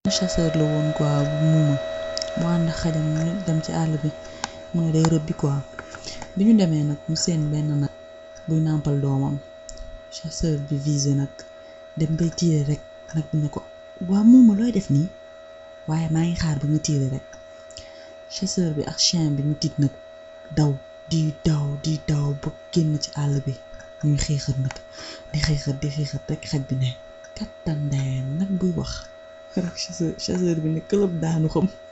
chasseur la woon quoi bu muuma mu ànd ak xajam ñu dem ci àll bi mu ne day rëbbi quoi bi ñu demee nag mu seen benn nag buy nàmpal doomam chasseur bi visé nag dem bay tiire rek nag bi ne ko waa muuma looy def nii waaye maa ngi xaar ba nga tiire rek chasseur bi ak chien bi ñu tiit nag daw di daw di daw ba génn ci àll bi ñuy xiixat nag di xiixat di xiixat rek xaj bi ne kattan ndeyam nag buy wax rek chasseur chasseur bi ne këlëb daanu xam